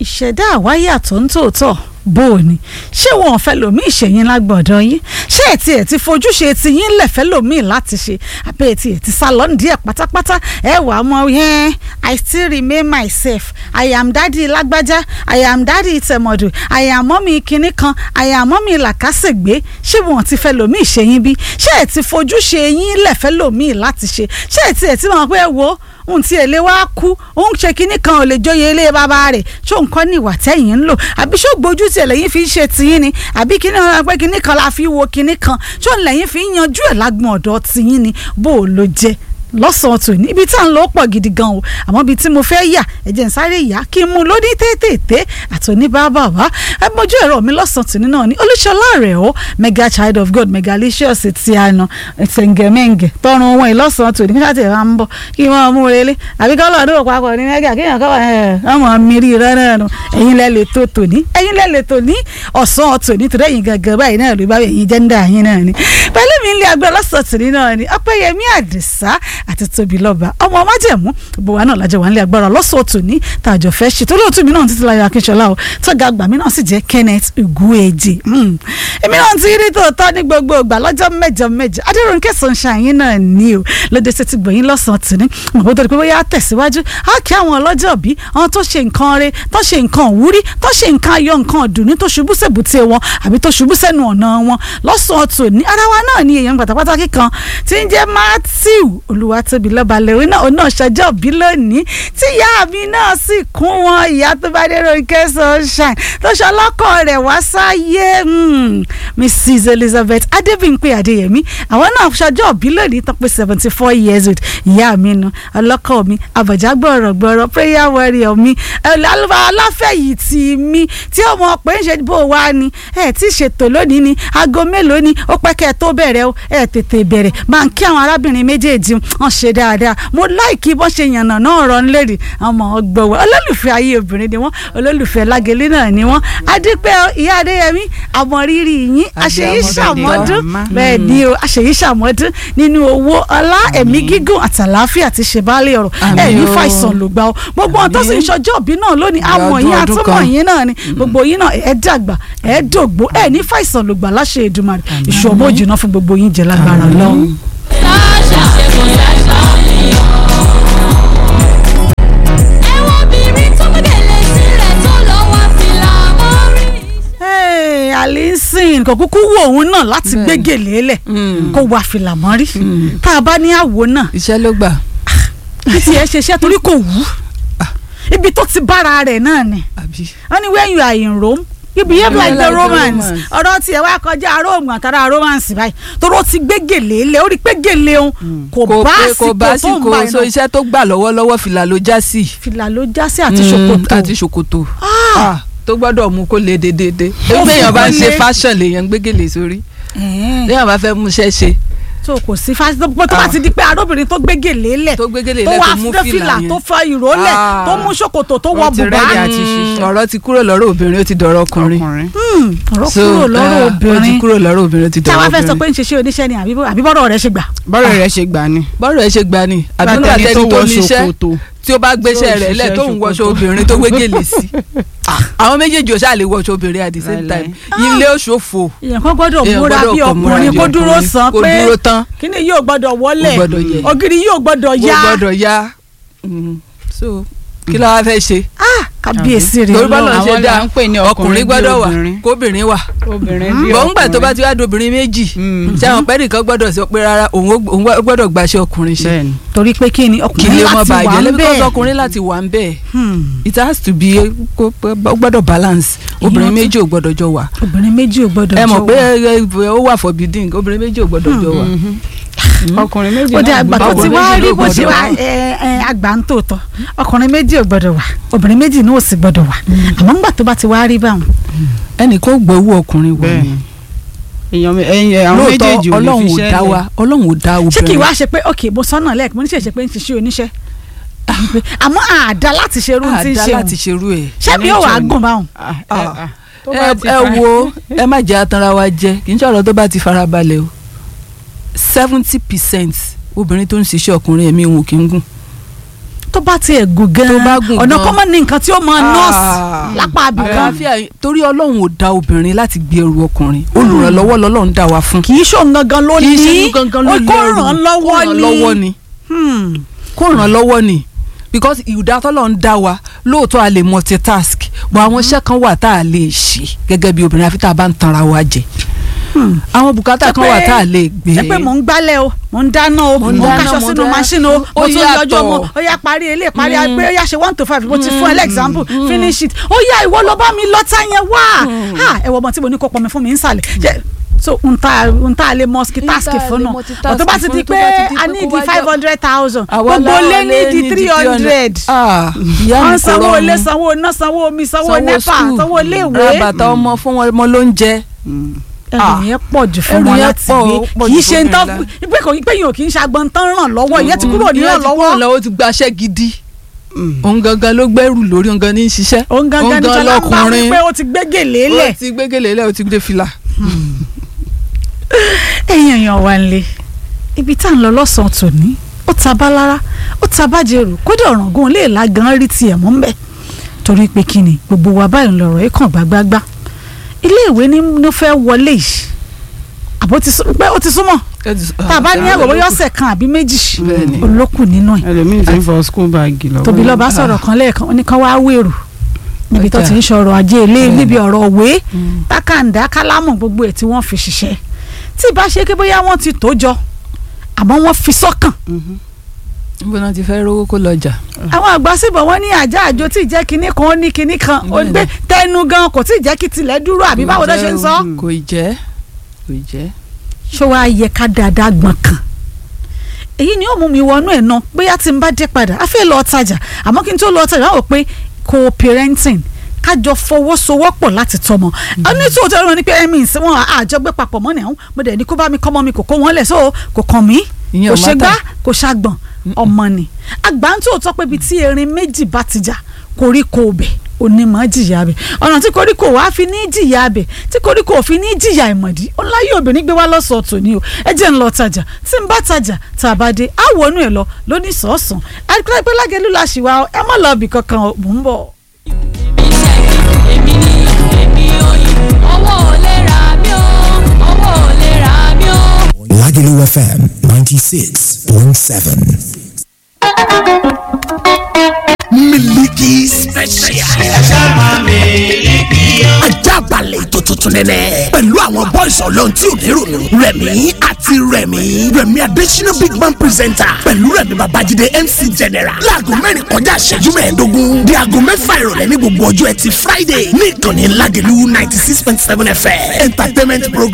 ìṣẹ̀dá àwáyé àtọ̀ ń tòótọ́ bó o ní ṣé wọn ò fẹ́ lòmí ìṣẹ̀yìn lágbọ̀dọ̀ yín ṣé ẹ̀ tiẹ̀ ti fojúṣe ti yín lẹ̀fẹ́ lòmí láti ṣe àbẹ́ ẹ̀ tiẹ̀ ti sá lọ díẹ̀ pátápátá ẹ wà á mọ yẹn I still remain myself I am daddy lágbájá I am daddy tẹ̀mọ̀dù I am mọ́mí kinní kan I am mọ́mí làkàṣègbè ṣé wọn ti fẹ́ lòmí ìṣẹ̀yìn bí ṣé ẹ̀ ti fojúṣe yín lẹ̀fẹ́ lòmí láti ṣe ṣé ẹ̀ tiẹ̀ ti mọ̀ pé wo ohun tí èlé wa kú òun ṣe kinní kan ò lè jóye ilé bàbá rẹ̀ ṣó nǹkan ní ìwà tẹ́yìn ń lò àbí ṣó gbójú tí ẹlẹ́yìn fi ń ṣe tiyín ni àbí kinní kan pé kinní kan la fi wo kinní kan ṣó lẹ́yìn fi ń yanjú ẹ̀ lágbọ̀n ọ̀dọ̀ tiyín ni bó o lo jẹ́ lọ́sàn-án tò ní ibi tí à ń lọ pọ̀ gidi gan o àmọ́ ibi tí mo fẹ́ yà ẹ̀jẹ̀ ń sáré yà kí n mú lóní tètè àtòní bàbá wa ẹ mọjú ẹ̀rọ mi lọ́sàn-án tò ní náà ní olúṣọlá rẹ̀ ó mega child of god megalicious ti àná ṣẹ̀ǹgẹ̀mẹ̀ǹgẹ̀ tọrùn wọn ìlọ́sàn-án tò ní kíkà tẹ̀ wá ń bọ̀ kí wọ́n mú relé àbí kọ́ lọ́ọ̀dún òpó akọ ní mega kéèyàn kọ́ ọmọ mi rí rẹ́rẹ́ nu ẹ̀yin lẹ́ lè tó tòní ẹ̀yin lẹ́ lè tòní ọ̀sán tòní torí ẹ̀yin gangan báyìí náà ló bá ẹ̀yin jẹ́ńdà yín náà ni pẹ̀lú mi ń lé agbẹ́ lọ́sàn-án tòní náà ni ọpẹ́yẹmí àdìsá àti tóbi lọ́ba ọmọ májẹ̀mú gbogbo wa náà lájọ wà nílé agbára lọ́sọ̀ọ́ tòní tàjọ fẹ́ ṣe tó lóòtú mi náà títí láyọ̀ akínṣọlá o tọ́ga àgbà mi náà sì jẹ́ Kenneth Ugueji èmi náà ti rí tòótọ́ ní gbogbo ìgbà lọ́jọ́ mẹ́jọ mẹ́jọ adéròǹkẹ́ sunshine náà ní o lóde ṣe ti gbòyìn lọ́sàn-án tòní mọ̀ tó di pé bóyá tẹ̀síwájú á kí àwọn ọlọ́jọ́ bí àwọn tó ṣe nǹkan re tó ṣe nǹkan òwúrí tó ṣe nǹkan ayọ̀ nǹkan ọ̀dùnní tó ṣubú sèbùté wọn àbí tó ṣubú sẹ́nu ọ̀nà wọn lọ́sàn-án tòní ara wa náà ní èèyàn pàtàkì kan tí ń jẹ́ Matthew Olúwatóbi lọ́ba lẹ́wìn náà òun náà ṣọjọ́ bí lónìí tí ìyá mi náà sì kún wọn ìyá tó bá dérò ike sunshine tó ṣọlọ́kọ̀ rẹ̀ wá sáyé Mrs Elizabeth Adébímpé Adéyẹmí àwọn náà ṣọjọ́ bí lónìí tán pé seventy four years old ìyá mi nu ọlọ́kọ̀ mi àbọ̀já gbọ̀rọ̀gbọ̀rọ̀ prayer warrior mi aláfẹ̀yìntì mi tí ọmọ pé ń ṣe bó wá ni ẹ ti ṣètò lónìí ni aago mélòó ni ó pẹ́ kẹ́ ẹ tó bẹ̀rẹ̀ o ẹ tètè bẹ̀rẹ̀ máa ń kí àwọn arábìnrin méjèèjì wọn ṣe dáadáa mo láìkí bọ́n ṣe yànnà náà rọ nílẹ̀rì ọmọ ọgbọ̀wọ́ olólùfẹ́ ayé obìnrin ni wọ́n olólùfẹ́ lágẹ̀lẹ́ náà ni wọ́n adúpẹ́ ìyá adéyẹmí àmọ̀rírì yín àṣeyí ṣàmọ́dún bẹ́ẹ̀ ni o àṣeyí ṣàmọ́dún nínú owó ọlá ẹ̀mí gígùn àtàláfíà ti ṣe báálé ọ̀rọ̀ ẹ̀ ní fàìsàn ló gbà ó gbogbo ọ̀n tó sì ń ṣọjọ́ òbí náà lónìí àmọ̀ yín àtúmọ̀ yín náà ni gbogbo yín náà ẹ̀ dàgbà ẹ̀ dògbó ẹ̀ ní fàìsàn ló gbà láṣẹ Èdùmàrè ìṣòwò jìnnà fún gbogbo yín jẹ lágbára lọ́hùn. alison kò kúkú wo òun náà láti gbégèlè lẹ̀ kó wá fìlà mọ́rí tá a bá ní àwo náà. iṣẹ́ ló gbà. bí tiẹ̀ ṣe iṣẹ́ torí kò wú ibi tó ti bára rẹ̀ náà ni wọ́n ní when you are in Rome you behave like the Romans ọ̀rọ̀ tiẹ̀ wá kọjá Rome àtàrà Romans báyìí torí ó ti gbégèlè lẹ̀ ó rí gbégèlè òun kò bá kò bá àsìkò tó ń bá àsìkò so iṣẹ́ tó gbà lọ́wọ́lọ́wọ́ fìlà ló já sí. fìlà ló já sí àti ṣòkòtò àti ṣòkòtò tó gbọ́dọ̀ mú kó le dédédé Ó ẹgbẹ́ èèyàn bá ń fi ṣe kó le. fashion lèèyàn gbégélé sórí léèyàn bá fẹ́ mú iṣẹ́ ṣe tó kò sí fásitì tó tó bá ti di pé arúbìnrin tó gbégèlè lẹ̀ tó gbégélé tó lẹ́ wá tó mú fẹ́ fìlà fìlà yẹn tó fa ìró lẹ̀ Ah. tó mú ṣòkòtò tó wọ Ó ti bùbá rẹ́dí àti Mm, ṣiṣẹ́. ọ̀rọ̀ ti kúrò lọ́rọ̀ obìnrin ó ti dọ̀rọ̀ ọkùnrin ọkùnrin. Hmm, ọ̀rọ̀ So, kúrò lọ́rọ̀ ah, ó ti obìnrin kúrò lọ́rọ̀ obìnrin ó ti tí a dọ̀rọ̀ wá fẹ́ sọ pé obìnrin ń ṣiṣẹ́ oníṣẹ́ ni àbí àbí bọ́rọ̀ rẹ̀ ṣe gbà. bọ́rọ̀ rẹ̀ ṣe gbà ni. bọ́rọ̀ ẹ ṣe gbà ni àbí nígbà Látẹni tẹni tó tó wọ níṣẹ́ ṣòkòtò. tí ó bá gbéṣẹ́ Tó rẹ̀ lẹ̀ ṣiṣẹ́ tó ń wọṣọ ṣòkòtò. obìnrin tó gbégélé sí àwọn méjèèjì ò ṣáà lè wọṣọ obìnrin at the same Láíláí. time ilé òṣòfò èèyàn kan gbọ́dọ̀ Èèyàn múra gbọ́dọ̀ bí kọ̀ múra ọkùnrin bí kó dúró ọkùnrin, sàn kó pé dúró tán kíní yóò gbọ́dọ̀ wọlé Ó gbọ́dọ̀ yẹ. ògiri yóò gbọ́dọ̀ ó yá gbọ́dọ̀ yá Mm. so kí ló wá fẹ́ ṣe Ah, kábíyèsí rẹ̀ torí bọ́lá Ọlọ́run. ń ṣe Àwọn dá là ń pè ní ọkùnrin ọkùnrin bí gbọ́dọ̀ wà obìnrin. kóbìnrin wà obìnrin bí bọ̀ ńgbà tó bá ọkùnrin. ti wá dobìnrin méjì Mm. ṣé àwọn pẹ́ẹ́nì kan gbọ́dọ̀ sọ pé rárá òun ó- òun ó gbọ́dọ̀ gbàṣẹ ọkùnrin ṣe bẹ́ẹ̀ni. torí pé kí ni kí ọkùnrin lè mọ láti wà bàjẹ́ ń lẹ́bí bẹ́ẹ̀ kọ́sọ́ ọkùnrin láti wà ń bẹ́ẹ̀ Hmm, it has to be kó- ó gbọ́dọ̀ balance obìnrin Èèyàn ti- méjì ò gbọ́dọ̀ jọ wà obìnrin méjì ò gbọ́dọ̀ ẹ mọ̀ jọ pé wà. ẹ, ẹ, ó wà forbidden obìnrin méjì ò gbọ́dọ̀ jọ wà ọkùnrin méjì ó dé náà àgbà tó gbọ́dọ̀ ti wà. wá méjì rí ló bó ṣe gbọ́dọ̀ wá wà. ẹ, ẹ, àgbà ń tòótọ́ ọkùnrin méjì ò gbọ́dọ̀ wà obìnrin méjì náà ò sì gbọ́dọ̀ wà àmọ́ ńgbà tó bá ti wá rí báwọn ẹnì kan ó gbọ́ owó ọkùnrin wọ̀ bẹ́ẹ̀ni ni èèyàn mi- ẹyin àwọn lóòótọ́ méjèèjì ò lè ọlọ́run fi ò iṣẹ́ dá lẹ̀. wa ọlọ́run ò dá ṣé kì í obìnrin wá ṣe pé ok mo sọ́nà lẹ́ẹ̀kì mo ní ṣèṣe pé ń ṣiṣẹ́ oníṣẹ́ àmọ́ àdá láti ṣe irú tí ń àdá ṣe láti òun ṣerú ẹ̀ ṣé mi ò wá gùn báwọn. Ah, Ah. eh, ah. Tó ẹ bá ti ẹ fa- wo ẹ má jẹ́ atanra wa jẹ kì í ṣe ọ̀rọ̀ tó bá ti farabalẹ̀ o seventy percent obìnrin tó ń ṣiṣẹ́ ọkùnrin ẹ̀mí wọn kì í gùn tó bá tiẹ̀ gùn gan Tó bá gùn ọ̀nà gan. kọ́ mọ́ ní nǹkan tí ó máa Ah. nọ́ọ̀sì lápá abìkan àlàáfíà yìí- torí ọlọ́run ò dá obìnrin láti gbé ẹrù ọkùnrin olùrànlọ́wọ́ lọ́lọ́run dá wa fún kì í ṣòun gangan ló kì ní í ṣe irú gangan ló ó lé kó ẹrù. ràn án Kó lọ́wọ́ ràn án lọ́wọ́ ni ni Hmm. kó ràn án lọ́wọ́ ni because ìdá tọ́lọ̀ ń dá wa lóòótọ́ a lè multitask but àwọn iṣẹ́ kan wà tá a lè ṣe gẹ́gẹ́ bí obìnrin àfi tá a bá ń tanra wa jẹ Hmm. àwọn bùkátà kan wà tá a lè gbé ẹ pé mò ń gbálẹ̀ o mò ń dáná o mò ń ń dáná, kaṣọ mò ń sínú dáná. máṣínì o Ó mo tún yàtọ̀. yọjọ́ mo ó yá parí ilé parí Mm. pé ó yá ṣe one to five mo ti fún ẹ Mm. lẹ́gzámpù Mm. finish it ó yá ìwọ ló bá mi lọ́tà yẹn wá ha ẹ wọ ọmọ tí mo ní kó pọnmi fún mi nsàlẹ̀ Ṣé- so n ta n ta lè multitask N ta lè fún náà multitask ọ̀tọ̀ bá ti fún, di tó pé bá ti di a pé ní kó di wá five jọ- hundred thousand Àwa gbogbo láwa lé ní lé di ní three hundred ah ìyá wọ́n mi kò sanwó ilé rọrùn sanwó iná sanwó omi sanwó sanwó nepa school sanwó ra iléèwé bàtà ọmọ fún wọn ọmọ ló ń jẹ ẹrù yẹn pọ̀ jù fún Ẹrù wọn yẹn láti pọ̀, gbé ó pọ̀ kì í jù ṣe fún ń tán mi pé kò pé yìí ò kì í ṣàgbọ́n tán ràn lọ́wọ́ ìyẹn ti kúrò ní Ìyẹn ràn ti kúrò lọ́wọ́ lọ́wọ́ ó ti gbaṣẹ́ gidi òun gangan ló gbẹ́rù lórí òun gangan ní í ṣiṣẹ́ òun gangan ní sọlá ń bá wí pé ó ti gbé gèlè lẹ̀ ó ti gbégélé lẹ̀ ó ti gbé fìlà. ẹ̀yin èèyàn wa ń lé ibi tá à ń lọ lọ́sàn-án tòní ó ta bá lára ó ta bá jẹrù kódà ọ̀ràngún lè la gan rí tiẹ̀ mọ́ mbẹ́ torí pé kí ni gbogbo wa báyìí ń lọ̀rọ̀ ẹ̀ kàn gbágbágbá iléèwé ní ló fẹ́ wọlé yìí àbó ti sún pé ó ti súnmọ́ tá a bá ní ẹ̀rọ bóyá ọ̀sẹ̀ kan àbí méjì Bẹ́ẹ̀ni. olókùn nínú ẹ̀ ẹlòmíì ti ń fọ school bag lọ́wọ́. tóbi lọ́ba sọ̀rọ̀ kan lẹ́ẹ̀kan ó ní kán wá wèrò níbi tó ti ń sọ̀rọ̀ ajé ilé Bẹ́ẹ̀ni. níbi ọ̀rọ̀ òwe tákàndá kálámù gbogbo ẹ̀ tí wọ́n fi ṣiṣẹ́ tí ìbá ṣe pé bóyá wọ́n ti tó jọ àmọ́ wọ́n fi sọ́kàn Mhm. níbo náà ti fẹ́ rówó kó lọ́jà. àwọn àgbà síbọ̀ wọ́n ní àjà àjò tí ì jẹ́ kinní kan ó ní kinní kan ó Bẹ́ẹ̀ni. gbé tẹnu gan kò tí ì jẹ́ kí tilẹ̀ dúró àbí báwo ló ṣe ń sọ. Mm. kò ì jẹ́ kò ì jẹ́. ṣé wàá yẹ ká dáadáa gbọ̀n kan èyí ni ó mú mi wọnú ẹ̀ náà bóyá tí n bá dé padà a fẹ́ lọ tajà àmọ́ kí n tó lọ tajà wọ́n rò pé co-parenting kájọ fọwọ́sowọ́pọ̀ láti tọmọ ní tí òótọ́ ló ní pé ẹ̀mí ìsìn wọn àjọ gbé papọ̀ mọ́ ni àwọn mo dẹ̀ ní kó bá mi kọ́mọ mi kò kó wọn lẹ̀ so kò kàn mí Ìyẹn kò ò ṣe matter. gbá kò ṣàgbọ̀n ọmọ ni àgbà ń tó tọ́ pé ibi tí erin méjì bá ti jà koríko bẹ̀ onímọ̀ jìyà bẹ̀ ọ̀nà tí koríko wàá fi ní jìyà bẹ̀ tí koríko ò fi ní jìyà ìmọ̀dí ọláyé obìnrin gbé wá lọ́sọ̀ọ́ tòní o ẹ jẹ́ ń lọ tajà tí ń bá tajà tá a bá dé á wọnú ẹ̀ lọ lóní sọ̀ọ̀sán àdìpẹ́ lágẹ̀lú la ṣì wá ẹ má lọ ibì kankan o, mò ń bọ̀. èmi ni èmi oyin owó ò lè rà mí o owó ò lè rà mí o. Lagelu FM 96.7. miliki special. ajá balẹ̀ ètò tuntun nẹ́nẹ́. pẹ̀lú àwọn bọ́ìsì ọlọ́run tí ò ní rònú. rẹ̀mí àti rẹ̀mí. rẹ̀mí adésínà big man presenter. pẹ̀lú rẹ̀mí babájídé mc general. láago mẹ́rin kọjá ìṣẹ́jú mẹ́ẹ̀ẹ́dógún. di aago mẹ́fà ìrọ̀lẹ́ ní gbogbo ọjọ́ ẹtì friday. ní ìkànnì lagelu ninety six point seven fm. entertainment program.